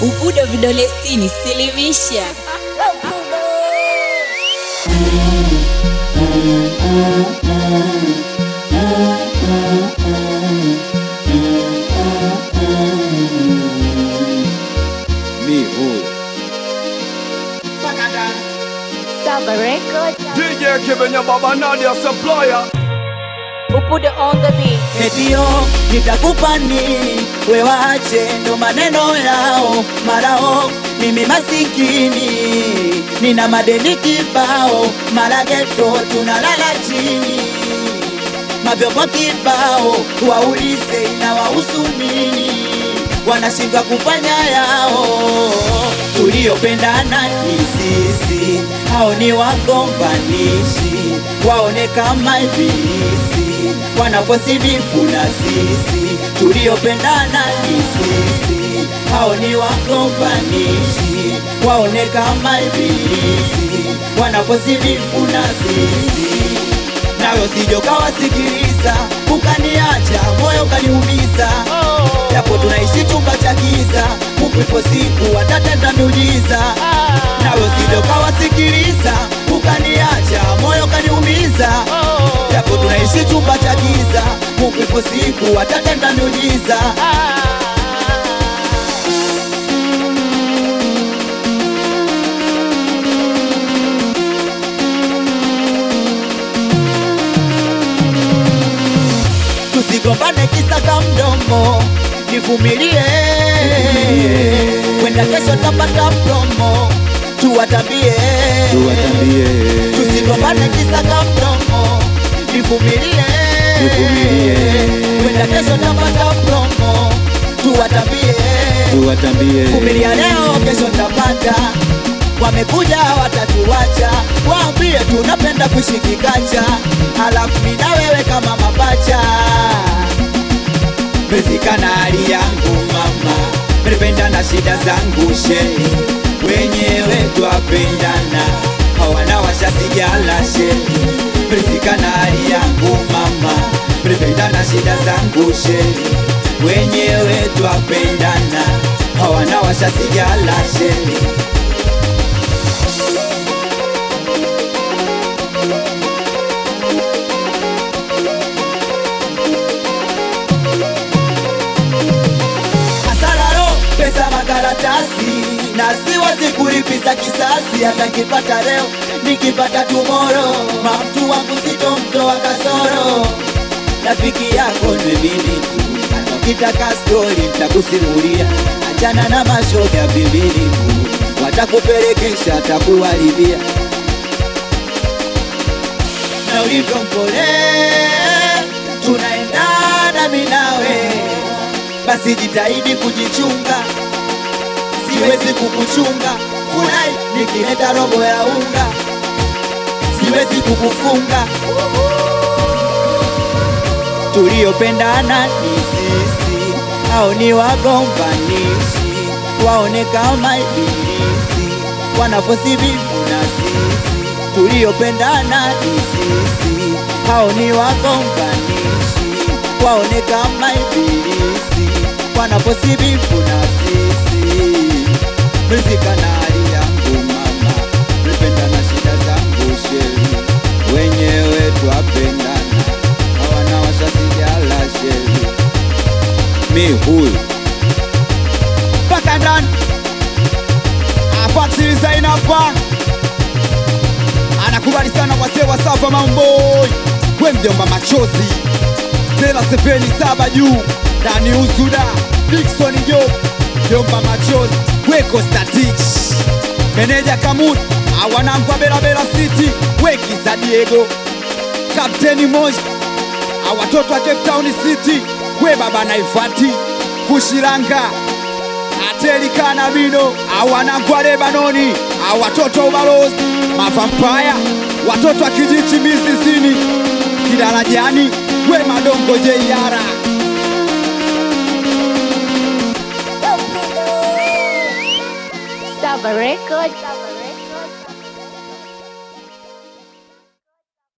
Ubudo vidole sitini, silimisha. Mi huyu Saba Record. DJ Kibenya Baba Nadia Supplier Ubudo on the beat. Etio nitakupa nini, we wache ndo maneno yao marao. Mimi masikini nina madeni kibao, mara geto tunalala chini, mavyombo kibao, waulize inawahusu nini, wanashindwa kufanya yao. Tuliopendana ni sisi, hao ni wagombanishi, waone kama ibilisi wanaposibifu na sisi tuliopendana ni sisi, hao ni wagombanishi, waone kama ibilisi wanaposibifu na sisi nayo sijokawasikiliza, ukaniacha moyo ukaniumiza, japo tunaishi chumba cha giza, Mungu ipo siku atatenda miujiza. Nayo sijokawasikiliza, ukaniacha moyo ukaniumiza, japo tunaishi chumba cha giza, Mungu ipo siku atatenda miujiza. tusigombane kisaka mdomo, nivumilie, kwenda kesho tapata promo, tuwatambie, tuwatambie, tusigombane kisaka mdomo, nivumilie, Nivumilie. kwenda kesho tapata promo, tuwatambie, tuwatambie, vumilia leo, kesho tapata wamekuja watatuacha, waambie tunapenda kuishi kikacha, halafu mimi na wewe kama mapacha. Mezikana hali yangu mama, mependa na shida zangu sheni, wenyewe twapendana, hawana washasigala sheni. Mezikana hali yangu mama, mependa na shida zangu sheni, wenyewe twapendana, hawana washasigala sheni. Asararo pesa makaratasi na siwezi kulipiza kisasi, hata kipata leo nikipata tumoro, mamtu wangu sitomtoa kasoro. Rafiki yako ni mimi tu, hata ukitaka stori nitakusimulia. Achana na mashoga vimini tu, watakupelekesha atakuharibia na ulivyo mpole, tunaendana mimi nawe basi jitahidi kujichunga, siwezi kukuchunga. Furahi nikileta robo ya unga, siwezi kukufunga. Tuliopendana ni sisi, hao ni wagombanishi, waone kama ibilisi wanafosibifu na sisi. Tuliopendana ni sisi, hao ni wagombanishi, waone kama ibilisi wanaposibifu na sisi. Rizika na hali yangu mama, nipenda na shida zangu sheri, wenyewe twapendana, hawana wasasijala sheri. mi huyu mpaka ndani afatiliza inapa anakubali sana wasee wa Safa Mamboi, we mjomba machozi tena sefeni saba juu ndani usuda Dickson Job mjomba machozi weko statich meneja Kamut awanangwa Belabela City weki za Diego kapteni Moja awatoto wa Cape Town City we baba naifati kushiranga ateli kanabino awanangwa Lebanoni awatoto ubalozi mavampaya watoto wa kijichi misisini kidarajani we madongo jeiara Saba Record.